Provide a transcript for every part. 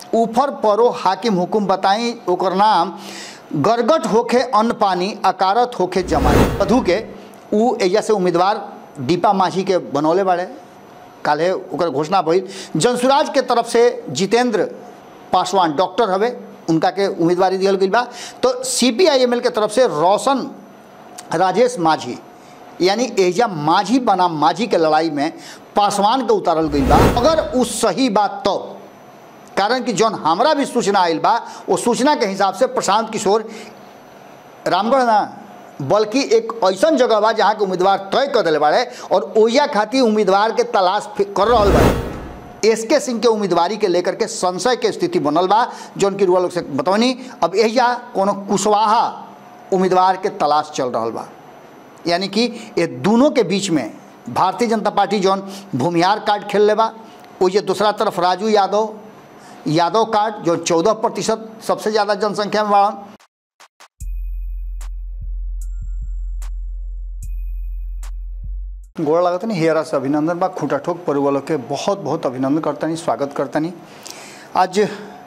ऊपर परो हाकिम हुकुम बताई ओकर नाम गरगट होखे अन्न पानी अकारत होखे जमाई मधु के उ एजा से उम्मीदवार दीपा माझी के बनौले बाड़े काल्हे ओकर घोषणा भइल जनसुराज के तरफ से जितेंद्र पासवान डॉक्टर हवे उनका के उम्मीदवारी दियल गई बा तो सी पी आई एम एल के तरफ से रोशन राजेश माझी यानी एजा माझी बनाम माझी के लड़ाई में पासवान के उतारल गई बा अगर उ सही बात तो कारण कि जौन हमरा भी सूचना आयल बा वो सूचना के हिसाब से प्रशांत किशोर रामगढ़ ना बल्कि एक ऐसा जगह बा जहाँ के उम्मीदवार तय कर दिले बाड़े और ओइया खातिर उम्मीदवार के तलाश फि- कर रहल बा एस के सिंह के उम्मीदवारी के लेकर के संशय के स्थिति बनल बा जौन की रुआ लोग से बतौनी अब एहिजा कोनो कुशवाहा उम्मीदवार के तलाश चल रहल बा यानी कि ये दोनों के बीच में भारतीय जनता पार्टी जौन भूमिहार कार्ड खेल ले बा ओइजे दूसरा तरफ राजू यादव यादव कार्ड जो चौदह प्रतिशत सबसे ज़्यादा जनसंख्या में बाड़न गोड़ लागत नहीं हेरा से अभिनंदन बा खूटा ठोक परिवालों के बहुत बहुत अभिनंदन करतनी स्वागत करतनी आज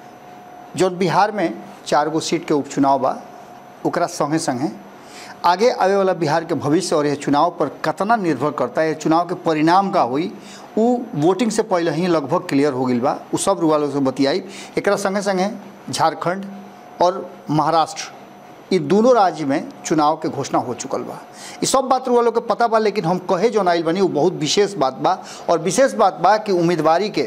जो बिहार में चार गो सीट के उपचुनाव बा ओकरा संगे संगे आगे आवे वाला बिहार के भविष्य और यह चुनाव पर कतना निर्भर करता है ये चुनाव के परिणाम का हुई उ वोटिंग से पहले ही लगभग क्लियर हो गई बा उ सब रुआ से बतियाई एकरा संगे संगे झारखंड और महाराष्ट्र ये दोनों राज्य में चुनाव के घोषणा हो चुकल बा ये सब बात रुआ लोग के पता बा लेकिन हम कहे जो आइल बनी वो बहुत विशेष बात बा और विशेष बात बा कि उम्मीदवारी के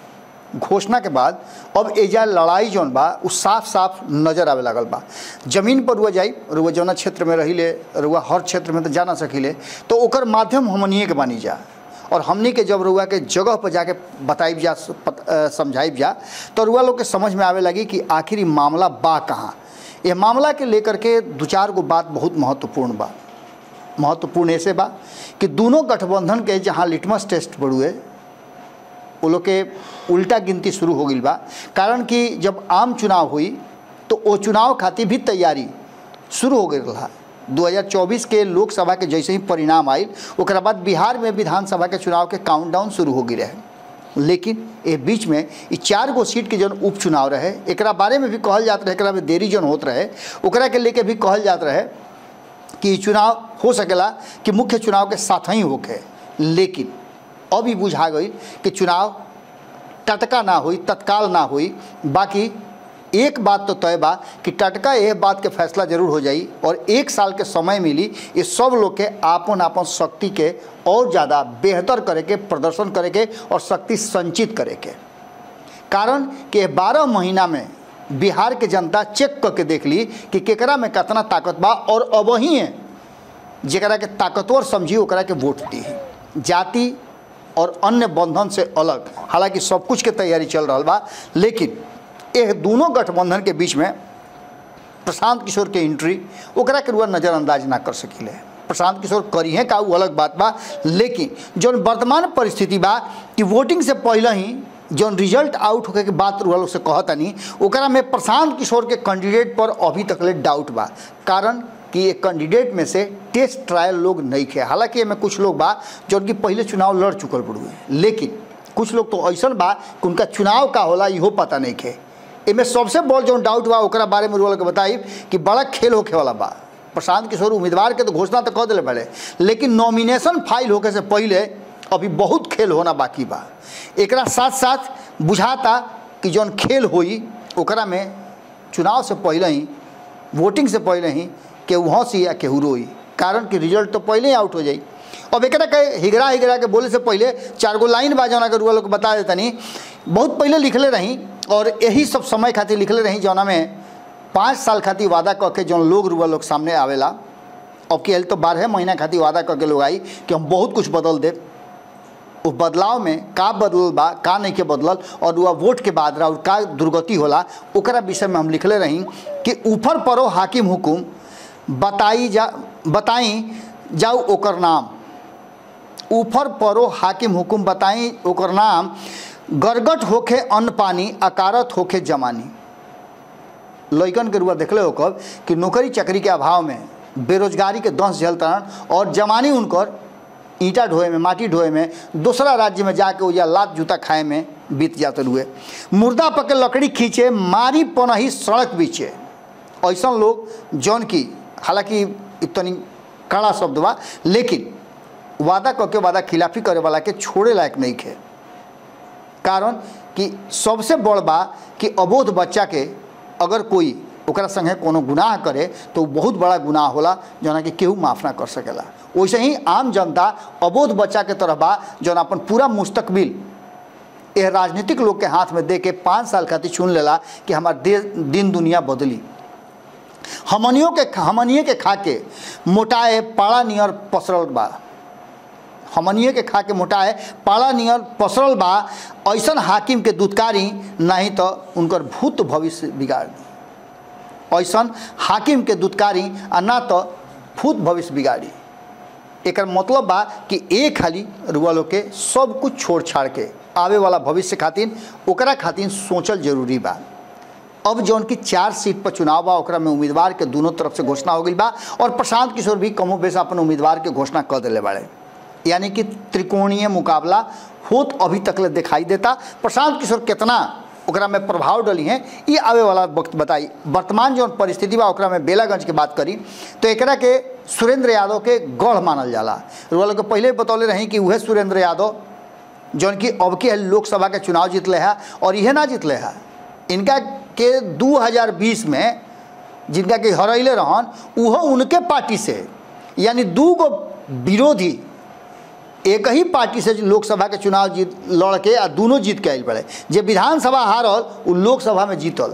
घोषणा के बाद अब एजा लड़ाई जौन बा उ साफ साफ नजर आवे लागल बा जमीन पर रुआ जाई रुआ जौना क्षेत्र में रहिले रुआ हर क्षेत्र में तो जा ना सकीले तो ओकर माध्यम हमनिए के बानी जा और हमनी के जब रुआ के जगह पर जाके बताइब जा पत- अ, समझाइब जा तो रुआ लोग के समझ में आवे लगी कि आखिर ई मामला बा कहाँ ये मामला के लेकर के दो चार गो बात बहुत महत्वपूर्ण बा महत्वपूर्ण ऐसे बा कि दोनों गठबंधन के जहाँ लिटमस टेस्ट बड़ुए वो लोग के उल्टा गिनती शुरू हो गई बा कारण कि जब आम चुनाव हुई तो वो चुनाव खातिर भी तैयारी शुरू हो गई रहा 2024 के लोकसभा के जैसे ही परिणाम आयल ओकरा बाद बिहार में विधानसभा के चुनाव के काउंटडाउन शुरू हो गई रहे लेकिन ए बीच में ई चार गो सीट के जौन उपचुनाव रहे एकरा बारे में भी कहल जात रहे एकरा में देरी जौन होत रहे ओकरा के लेके भी कहल जात रहे कि ई चुनाव हो सकेला कि मुख्य चुनाव के साथ ही होके लेकिन अब ई बुझा गई कि चुनाव टटका ना हुई तत्काल ना हुई बाकी एक बात तो तय बा कि टटका यह बात के फैसला जरूर हो जाई और एक साल के समय मिली ये सब लोग के आपन आपन शक्ति के और ज़्यादा बेहतर करे के प्रदर्शन करे के और शक्ति संचित करे के कारण कि बारह महीना में बिहार के जनता चेक करके देख ली कि केकरा में कितना ताकत बा और अब ही है जरा के ताकतवर समझी ओकरा के वोट दी जाति और अन्य बंधन से अलग हालांकि सब कुछ के तैयारी चल रहा बा लेकिन यह दोनों गठबंधन के बीच में प्रशांत किशोर के एंट्री ओकरा के रुआ नज़रअंदाज ना कर सकीले प्रशांत किशोर करी है का उ अलग बात बा लेकिन जौन वर्तमान परिस्थिति बा कि वोटिंग से पहले ही जौन रिजल्ट आउट होके के बात रुआ लोग से कहतनी ओकरा में प्रशांत किशोर के कैंडिडेट पर अभी तक ले डाउट बा कारण कि ये कैंडिडेट में से टेस्ट ट्रायल लोग नहीं खे हालांकि एमे कुछ लोग बा जौन कि पहले चुनाव लड़ चुकल पड़ुए लेकिन कुछ लोग तो ऐसा बा कि उनका चुनाव का होला इहो पता नहीं खे एमे सबसे बड़ जौन डाउट बा ओकरा बारे में रुआ के बताई कि बड़ा खेल होखे वाला बा प्रशांत किशोर उम्मीदवार के तो घोषणा तो कह दिले बड़े लेकिन नॉमिनेशन फाइल होके से पहले अभी बहुत खेल होना बाकी बा एकरा साथ साथ बुझाता कि जौन खेल होई ओकरा में चुनाव से पहले ही वोटिंग से पहले ही केहू हंसी या केहू रोई कारण कि रिजल्ट तो पहले ही आउट हो जाई अब एकरा के हिगरा हिगरा के बोले से पहले चार गो लाइन बा जौना के रुआ लोग बता देतनी बहुत पहले लिखले रही और यही सब समय खातिर लिखले रही जौना में पाँच साल खातिर वादा कऽ के जौन लोग रुआ लोग सामने आवेला अब के तो बारह महीना खातिर वादा करके लोग आई कि हम बहुत कुछ बदल देब उस बदलाव में का बदलल बा का नहीं के बदलल और वह वोट के बाद रहा का दुर्गति होला ओकरा विषय में हम लिखले रही कि ऊपर परो हाकिम हुकुम बताई जा बताई जाऊ ओकर नाम ऊपर परो हाकिम हुकुम बताई ओकर नाम गरगट होखे अन्न पानी अकारत होखे जमानी लइकन के रुआ देखले हो कब कि नौकरी चाकरी के अभाव में बेरोजगारी के दंश झेलतन और जमानी उनकर ईंटा ढोए में माटी ढोए में दूसरा राज्य में जाके या लात जूता खाए में बीत जाते हुए मुर्दा पके लकड़ी खींचे मारी पनही सड़क बीचे ऐसा लोग जौन की हालांकि इतनी कड़ा शब्द बा लेकिन वादा करके वादा खिलाफी करे वाला के छोड़े लायक नहीं खे कारण कि सबसे बड़ बा कि अबोध बच्चा के अगर कोई ओकरा संगे कोनो गुनाह करे तो उ बहुत बड़ा गुनाह होला जना कि केहू माफ़ ना कर सकेला वैसे ही आम जनता अबोध बच्चा के तरह बा जौन अपन पूरा मुस्तकबिल यह राजनीतिक लोग के हाथ में दे के पाँच साल खातिर चुन लेला कि हमार दे दिन दुनिया बदली हमनियों के हमनिए के खा के मोटाए पाड़ा नियर पसरल बा हमनिए के खा के मोटाए पाड़ा नियर पसरल बा ऐसन हाकिम के दुत्कारी नहीं तो उनकर भूत भविष्य बिगाड़ दी ऐसन हाकिम के दुत्कारी आ ना तो भूत भविष्य बिगाड़ी एकर मतलब बा कि एक खाली रुआ लोग के सब कुछ छोड़ छाड़ के आवे वाला भविष्य खातिर ओकरा खातिर सोचल जरूरी बा अब जौन की चार सीट पर चुनाव बा ओकरा में उम्मीदवार के दोनों तरफ से घोषणा हो गई बा और प्रशांत किशोर भी कमो बेश अपन उम्मीदवार के घोषणा कर दिले बाड़े यानी कि त्रिकोणीय मुकाबला होत अभी तक ले दिखाई देता प्रशांत किशोर कितना ओकरा में प्रभाव डली हैं ये आवे वाला वक्त बताई वर्तमान जौन परिस्थिति बा ओकरा में बेलागंज के बात करी तो एकरा के सुरेंद्र यादव के गढ़ मानल जाला रुआ लोग के पहले ही बतौले रही कि वह सुरेंद्र यादव जौन की अब के लोकसभा के चुनाव जीतले है और यह ना जीतले है इनका के 2020 में जिनका के हरैले रहन उहो उनके पार्टी से यानी दू गो विरोधी एक ही पार्टी से लोकसभा के चुनाव जीत लड़ के आ दोनों जीत के आयल पड़े जे विधानसभा हारल उ लोकसभा में जीतल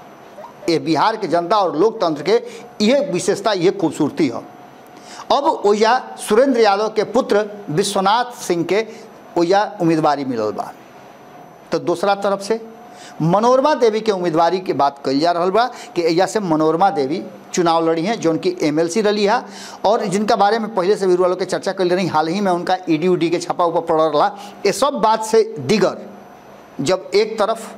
ये बिहार के जनता और लोकतंत्र के यह विशेषता यह खूबसूरती है अब ओया सुरेंद्र यादव के पुत्र विश्वनाथ सिंह के ओया उम्मीदवारी मिलल बा तो दूसरा तरफ से मनोरमा देवी के उम्मीदवारी के बात कल जा रहा बा कि एजा से मनोरमा देवी चुनाव लड़ी हैं जो उनकी एमएलसी रही है और जिनका बारे में पहले से वीर वालों के चर्चा कर रही हाल ही में उनका ईडी उडी के छापा ऊपर पड़ रहा ये सब बात से दिगर जब एक तरफ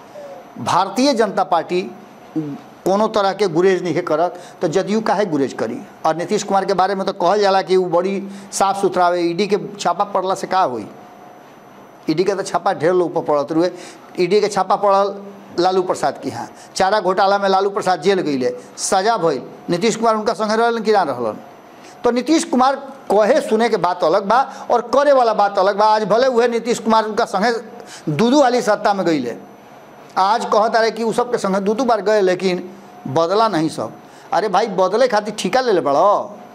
भारतीय जनता पार्टी कोनो तरह के गुरेज नहीं करत तो जदयू काहे गुरेज करी और नीतीश कुमार के बारे में तो कहल जाला कि वो बड़ी साफ सुथरा है ईडी के छापा पड़ला से का हुई ईडी के तो छापा ढेर लोग पर पड़त रुए ईडी के छापा पड़ल लालू प्रसाद की यहाँ चारा घोटाला में लालू प्रसाद जेल गई सजा भइल नीतीश कुमार उनका संगे रहलन कि ना रहलन तो नीतीश कुमार कहे सुने के बात अलग बा और करे वाला बात अलग बा आज भले हुए नीतीश कुमार उनका संगे दू दू वाली सत्ता में गई आज कहता रहे कि उ सब के संगे दू दू बार गए लेकिन बदला नहीं सब अरे भाई बदले खातिर ठिका ले ले बड़ो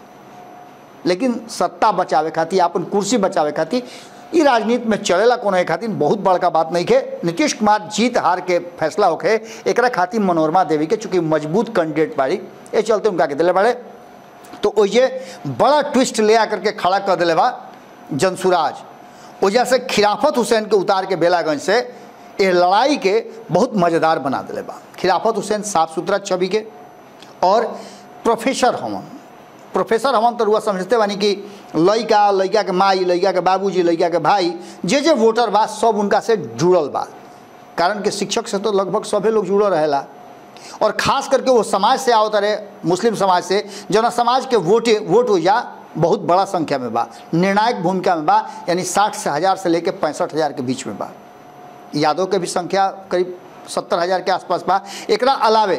लेकिन सत्ता बचावे खातिर अपन कुर्सी बचावे खातिर ई राजनीति में चलेला कोनो एक खातिर बहुत बड़का बात नहीं के नीतीश कुमार जीत हार के फैसला होके एकरा खातिर मनोरमा देवी के चूंकि मजबूत कैंडिडेट बाड़ी ए चलते उनका के दिले बाड़े तो ओजे बड़ा ट्विस्ट ले आकर के खड़ा कर दिले बा जनसुराज ओजा से खिलाफत हुसैन के उतार के बेलागंज से ये लड़ाई के बहुत मज़ेदार बना दिले बा खिलाफत हुसैन साफ सुथरा छवि के और प्रोफेसर हमन प्रोफेसर हमन तो रुआ समझते बानी कि लड़का लड़का के माई लड़का के बाबूजी लड़का के भाई जे जे वोटर बा सब उनका से जुड़ल बा कारण कि शिक्षक से तो लगभग सभे लोग जुड़ल रहेला और खास करके वो समाज से आवत रहे मुस्लिम समाज से जना समाज के वोटे वोट हो जा बहुत बड़ा संख्या में बा निर्णायक भूमिका में बा यानी साठ से हज़ार से लेकर पैंसठ हज़ार के बीच में बा यादव के भी संख्या करीब सत्तर हज़ार के आसपास बा एकरा अलावे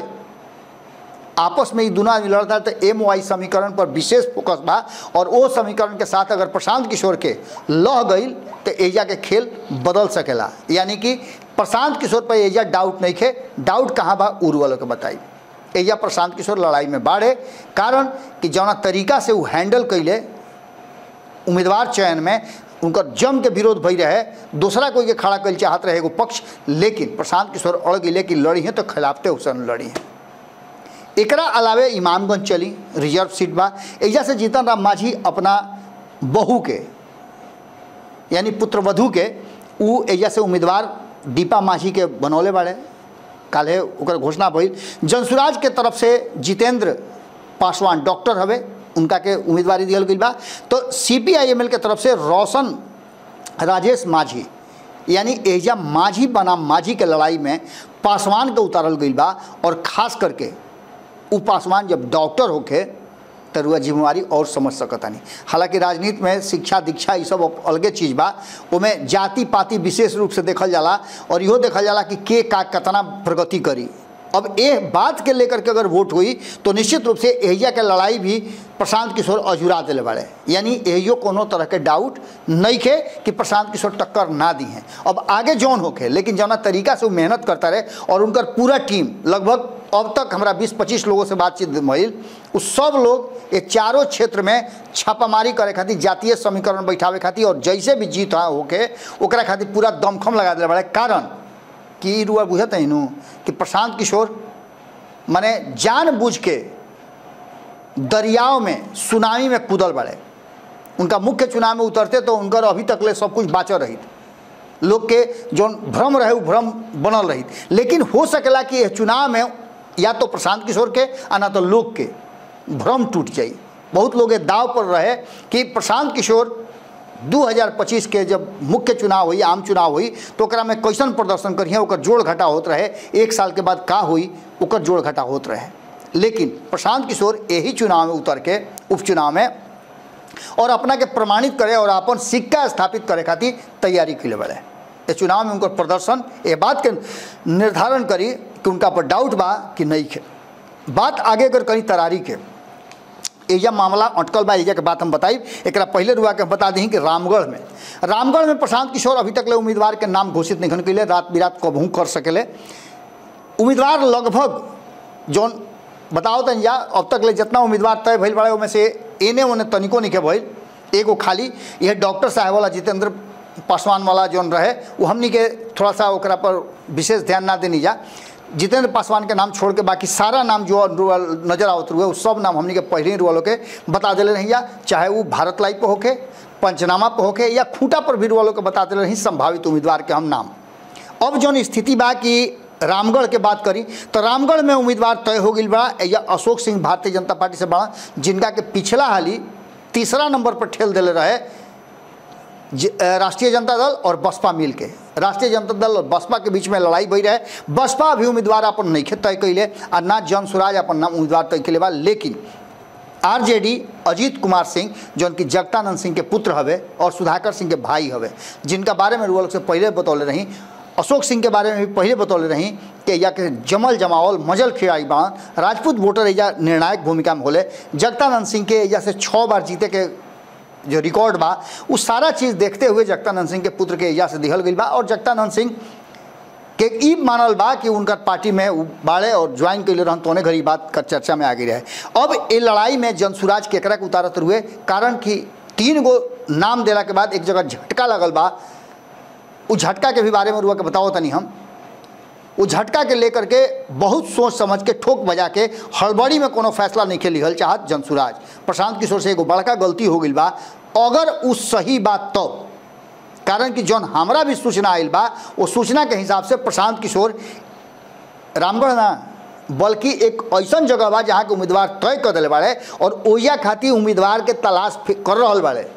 आपस में ही दोनों आदमी लड़ता है तो एम वाई समीकरण पर विशेष फोकस बा और वो समीकरण के साथ अगर प्रशांत किशोर के लह गई तो एजा के खेल बदल सकेला यानी कि प्रशांत किशोर पर एजा डाउट नहीं खे डाउट कहाँ बा उर्व वालों के बताई एजा प्रशांत किशोर लड़ाई में बाढ़े कारण कि जौना तरीका से वो हैंडल कैले उम्मीदवार चयन में उनकर जम के विरोध भई रहे दूसरा कोई के खड़ा कर चाहत रहे एगो पक्ष लेकिन प्रशांत किशोर अड़ गई कि लड़ी हैं तो खिलाफते हुसैन लड़ी हैं एकरा अलावे इमामगंज चली रिजर्व सीट बा एजा से जीतन राम मांझी अपना बहू के यानी पुत्रवधू के उ एजा से उम्मीदवार दीपा मांझी के बनौले बाड़े काल्हे ओकर घोषणा भइल जनसुराज के तरफ से जितेंद्र पासवान डॉक्टर हवे उनका के उम्मीदवारी दियल गई बा तो सी पी आई एम एल के तरफ से रोशन राजेश माझी यानी एजा माझी बनाम माझी के लड़ाई में पासवान के उतारल गई बा और खास करके उ पासवान जब डॉक्टर होके तो रुआ जिम्मेवारी और समझ सकतानी हालांकि राजनीति में शिक्षा दीक्षा ये सब अब अलगे चीज़ बा ओमें जाति पाति विशेष रूप से देखल जाला और इहो देखल जाला कि के का कितना प्रगति करी अब ए बात के लेकर के अगर वोट हुई तो निश्चित रूप से एहिया के लड़ाई भी प्रशांत किशोर अजुरा दिले बाड़े यानी एहियो कोनो तरह के डाउट नहीं खे कि प्रशांत किशोर टक्कर ना दी हैं अब आगे जौन होखे लेकिन जौना तरीका से वो मेहनत करता रहे और उनकर पूरा टीम लगभग अब तक हमारा 20-25 लोगों से बातचीत भइल उ सब लोग ये चारों क्षेत्र में छापामारी करे खातिर जातीय समीकरण बैठावे खातिर और जैसे भी जीत हाँ होके ओकरा खातिर पूरा दमखम लगा दिले बाड़े कारण कि रुआ बुझत है नु कि प्रशांत किशोर माने जानबूझ के दरियाव में सुनामी में कूदल बड़े उनका मुख्य चुनाव में उतरते तो उनकर अभी तक ले सब कुछ बाचल रही लोग के जो भ्रम रहे वो भ्रम बनल रही लेकिन हो सकेला कि यह चुनाव में या तो प्रशांत किशोर के आ ना तो लोग के भ्रम टूट जाई बहुत लोग ये दाव पर रहे कि प्रशांत किशोर 2025 के जब मुख्य चुनाव हुई आम चुनाव हुई तो ओकरा में कैसन प्रदर्शन करिए ओकर जोड़ घटा होत रहे एक साल के बाद का हुई ओकर जोड़ घटा होत रहे लेकिन प्रशांत किशोर यही चुनाव में उतर के उपचुनाव में और अपना के प्रमाणित करे और अपन सिक्का स्थापित करे खातिर तैयारी के बड़े ये चुनाव में उनकर प्रदर्शन ये बात के निर्धारण करी कि उनका पर डाउट बा कि नहीं खे बात आगे अगर करी तरारी के एजा मामला अटकल बा एजा के बात हम बताई एक पहले रुआ के बता दी कि रामगढ़ में रामगढ़ में प्रशांत किशोर अभी तक ले उम्मीदवार के नाम घोषित नहीं कैले रात बिरात कबहू कर सकेले उम्मीदवार लगभग जौन बताओ तन जा अब तक ले जितना उम्मीदवार तय भइल बड़े उनमें से एने ओने तनिको नहीं के भइल एगो खाली यह डॉक्टर साहब वाला जितेंद्र पासवान वाला जौन रहे वो हमनी के थोड़ा सा ओकरा पर विशेष ध्यान ना देनी जा जितेंद्र पासवान के नाम छोड़ के बाकी सारा नाम जो नजर आवत रुए वो सब नाम हमनी के पहले ही रुआ के बता दिले रही जा चाहे वो भारत लाइव पे होके पंचनामा पे होके या खूंटा पर भी रुआ के बता दिले रही संभावित उम्मीदवार के हम नाम अब जौन स्थिति बा कि रामगढ़ के बात करी तो रामगढ़ में उम्मीदवार तय हो गई बा या अशोक सिंह भारतीय जनता पार्टी से बड़ा जिनका के पिछला हाली तीसरा नंबर पर ठेल दिले रहे राष्ट्रीय जनता दल और बसपा मिल के राष्ट्रीय जनता दल और बसपा के बीच में लड़ाई भई रहे बसपा अभी उम्मीदवार अपन नहीं तय कैले और ना जन स्वराज अपन नाम उम्मीदवार तय कैले बा लेकिन आरजेडी अजीत कुमार सिंह जो उनकी जगतानंद सिंह के पुत्र हवे और सुधाकर सिंह के भाई हवे जिनका बारे में रुआ से पहले बतौले रही अशोक सिंह के बारे में भी पहले बतौले रही कि या के जमल जमावल मजल खिड़ाई बाण राजपूत वोटर एजा निर्णायक भूमिका में होले जगतानंद सिंह के एजा से छः बार जीते के जो रिकॉर्ड बा वो सारा चीज़ देखते हुए जगतानंद सिंह के पुत्र के एजा से दिहल गई बा और जगतानंद सिंह के ई मानल बा कि उनका पार्टी में बाड़े और ज्वाइन कैले रहन तोने घड़ी बात कर चर्चा में आ गई रहे अब ये लड़ाई में जनसुराज केकरा के उतारत हुए कारण कि तीन गो नाम देला के बाद एक जगह झटका लगल बा उस झटका के भी बारे में रुआ के बताओ तनी हम उस झटका के लेकर के बहुत सोच समझ के ठोक बजा के हड़बड़ी में कोनो फैसला नहीं के लिहल चाहत जनसुराज प्रशांत किशोर से एगो बड़का गलती हो गई बा अगर उस सही बात तो कारण कि जौन हमरा भी सूचना आयल बा वो सूचना के हिसाब से प्रशांत किशोर रामगढ़ ना बल्कि एक ऐसा जगह बा जहाँ के उम्मीदवार तय कर दिले बाड़े और ओया खातिर उम्मीदवार के तलाश कर रहा बाड़े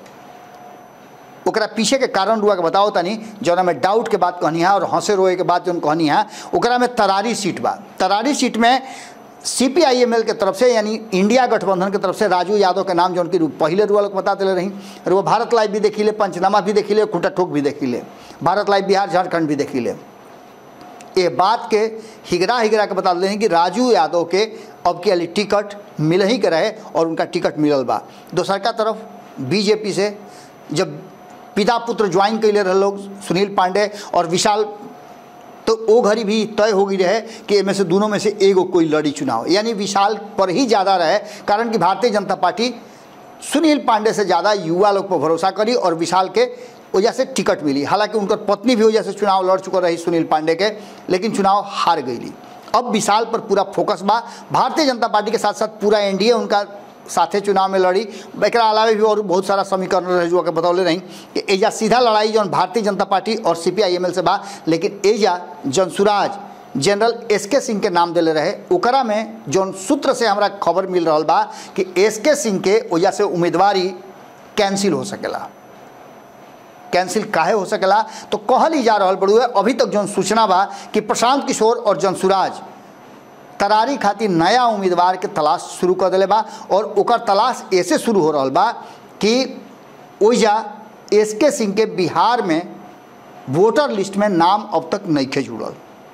ओकरा पीछे के कारण रुआ के बताओ तनी जौना में डाउट के बात कहनी है और हंसे रोए के बात जौन कहनी है ओकरा में तरारी सीट बा तरारी सीट में सी पी आई एम एल के तरफ से यानी इंडिया गठबंधन के तरफ से राजू यादव के नाम जौन की पहले रुआ लोग बता दिले रही और वो भारत लाइव भी देखी ले पंचनामा भी देखी ले खूटा ठोक भी देखी ले भारत लाइव बिहार झारखंड भी देखी ले ये बात के हिगरा हिगरा के बता दें कि राजू यादव के अब के टिकट मिल ही के रहे और उनका टिकट मिलल बा दोसर का तरफ बीजेपी से जब पिता पुत्र ज्वाइन कैले रहे लोग सुनील पांडे और विशाल तो वो घड़ी भी तय हो गई रहे कि इनमें से दोनों में से एगो कोई लड़ी चुनाव यानी विशाल पर ही ज़्यादा रहे कारण कि भारतीय जनता पार्टी सुनील पांडे से ज़्यादा युवा लोग पर भरोसा करी और विशाल के वजह से टिकट मिली हालांकि उनकर पत्नी भी वजह से चुनाव लड़ चुका रही सुनील पांडे के लेकिन चुनाव हार गई अब विशाल पर पूरा फोकस बा भारतीय जनता पार्टी के साथ साथ पूरा एनडीए उनका साथे चुनाव में लड़ी एक अलावा भी और बहुत सारा समीकरण रहे जो के बतौले रही कि एजा सीधा लड़ाई जौन भारतीय जनता पार्टी और सी पी आई एम एल से बा लेकिन एजा जनसुराज जनरल एस के सिंह के नाम दिले रहे ओकरा में जौन सूत्र से हमरा खबर मिल रहा बा कि एस के सिंह के वजह से उम्मीदवारी कैंसिल हो सकेला कैंसिल काहे हो सकेला तो कहल ही जा रहा बड़ुए अभी तक जौन सूचना बा कि प्रशांत किशोर और जनसुराज तरारी खातिर नया उम्मीदवार के तलाश शुरू कर दिले बा और ओकर तलाश ऐसे शुरू हो रहा बा कि ओइजा एस के सिंह के बिहार में वोटर लिस्ट में नाम अब तक नहीं खे जुड़ल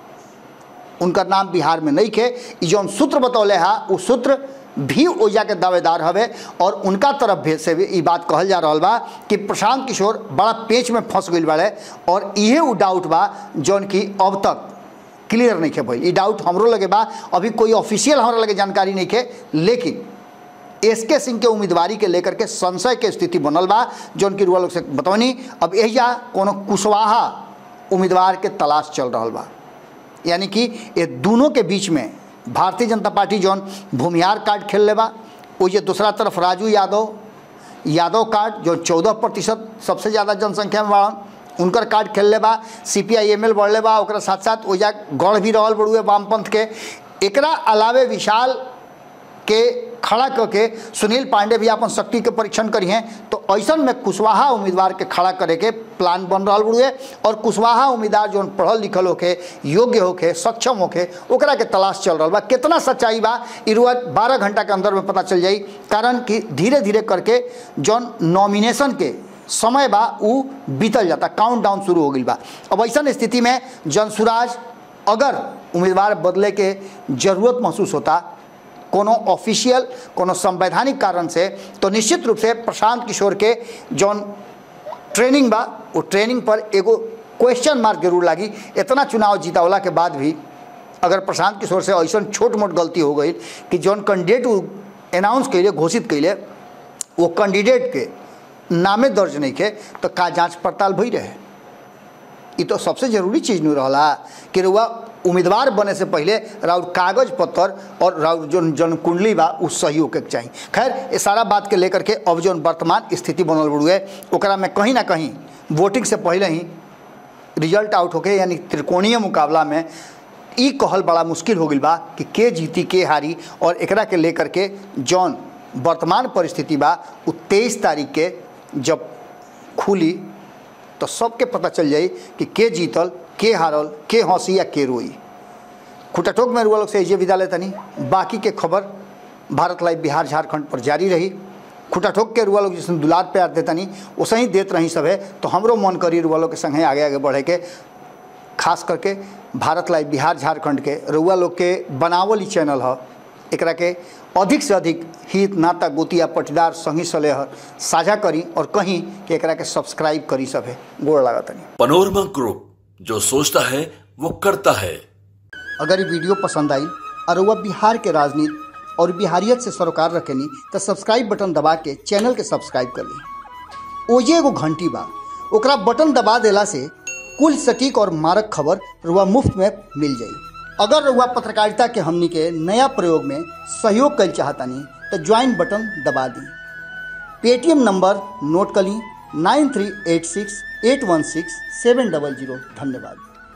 उनका नाम बिहार में नहीं खे ई जौन सूत्र बतौले हा उ सूत्र भी ओइजा के दावेदार हवे और उनका तरफ भी से भी ई बात कहल जा रहा बा कि प्रशांत किशोर बड़ा पेच में फंस गई बाड़े और इहे उ डाउट बा जौन कि अब तक क्लियर नहीं खे भइल ई डाउट हमरो लगे बा अभी कोई ऑफिशियल हमरा लगे जानकारी नहीं खे लेकिन एस के सिंह के उम्मीदवारी के लेकर के संशय के स्थिति बनल बा जौन की रुआ लोग से बतौनी अब एहिजा कोनो कुशवाहा उम्मीदवार के तलाश चल रहा बा यानी कि ये दोनों के बीच में भारतीय जनता पार्टी जौन भूमिहार कार्ड खेल ले बा वो ये दूसरा तरफ राजू यादव यादव कार्ड जो चौदह प्रतिशत सबसे ज़्यादा जनसंख्या में बाड़न उनकर कार्ड खेल ले बा सी पी आई एम एल बढ़ले बा ओकरा साथ साथ ओजा गढ़ भी रहल बड़ुए वामपंथ के एकरा अलावे विशाल के खड़ा करके सुनील पांडे भी अपन शक्ति के परीक्षण करी हैं तो ऐसा में कुशवाहा उम्मीदवार के खड़ा करे के प्लान बन रहा बुढ़े और कुशवाहा उम्मीदवार जो पढ़ल लिखल होके योग्य होके सक्षम होके ओकरा के तलाश चल रहा बा कितना सच्चाई बा इरुआ बारह घंटा के अंदर में पता चल जाई कारण कि धीरे धीरे करके जौन नॉमिनेशन के समय बा उ बीतल जाता काउंट डाउन शुरू हो गई बा अब ऐसा स्थिति में जनसुराज अगर उम्मीदवार बदले के जरूरत महसूस होता कोनो ऑफिशियल कोनो संवैधानिक कारण से तो निश्चित रूप से प्रशांत किशोर के जौन ट्रेनिंग बा वो ट्रेनिंग पर एगो क्वेश्चन मार्क जरूर लागी इतना चुनाव जीतावला के बाद भी अगर प्रशांत किशोर से ऐसा छोट मोट गलती हो गई कि जौन कैंडिडेट अनाउंस कैले घोषित कैले वो कैंडिडेट के नामे दर्ज नहीं के तो का जांच पड़ताल भई रहे ये तो सबसे जरूरी चीज़ नहीं रहा कि रुआ उम्मीदवार बने से पहले राउर कागज पत्तर और राउर जो जन कुंडली बा उ सही होके के चाहिए खैर ये सारा बात के लेकर के अब जो वर्तमान स्थिति बनल बड़ुए ओकरा में कहीं ना कहीं वोटिंग से पहले ही रिजल्ट आउट होके यानी त्रिकोणीय मुकाबला में ई कहल बड़ा मुश्किल हो गई बा कि के जीती के हारी और एकरा के लेकर के जौन वर्तमान परिस्थिति बा उ तेईस तारीख के जब खुली तो सबके पता चल जाई कि के जीतल के हारल के हंसी या के रोई खुटाटोक में रुआ लोग से ये विदा लेतनी बाकी के खबर भारत लाइव बिहार झारखंड पर जारी रही खुटाठोक के रुआ लोग जिसने दुलार प्यार देतनी वैसे ही देत रही सब है तो हमरो मन करी रुआ लोग के संगे आगे आगे बढ़े के खास करके भारत लाइव बिहार झारखंड के रुआ लोग के बनावल ही चैनल है एकरा के अधिक से अधिक हित नाता गोतिया पटीदार संगी सलेहर साझा करी और कहीं कि एकरा के सब्सक्राइब करी सब है गोड़ लागतनी पनोरमा ग्रुप जो सोचता है वो करता है अगर ये वीडियो पसंद आई और वह बिहार के राजनीति और बिहारियत से सरोकार रखेनी तो सब्सक्राइब बटन दबा के चैनल के सब्सक्राइब कर ली ओजे एगो घंटी बा ओकरा बटन दबा देला से कुल सटीक और मारक खबर रुआ मुफ्त में मिल जाई अगर रुआ पत्रकारिता के हमनी के नया प्रयोग में सहयोग कर चाहतानी तो ज्वाइन बटन दबा दी पेटीएम नंबर नोट कर ली nine three eight six eight one six seven double zero धन्यवाद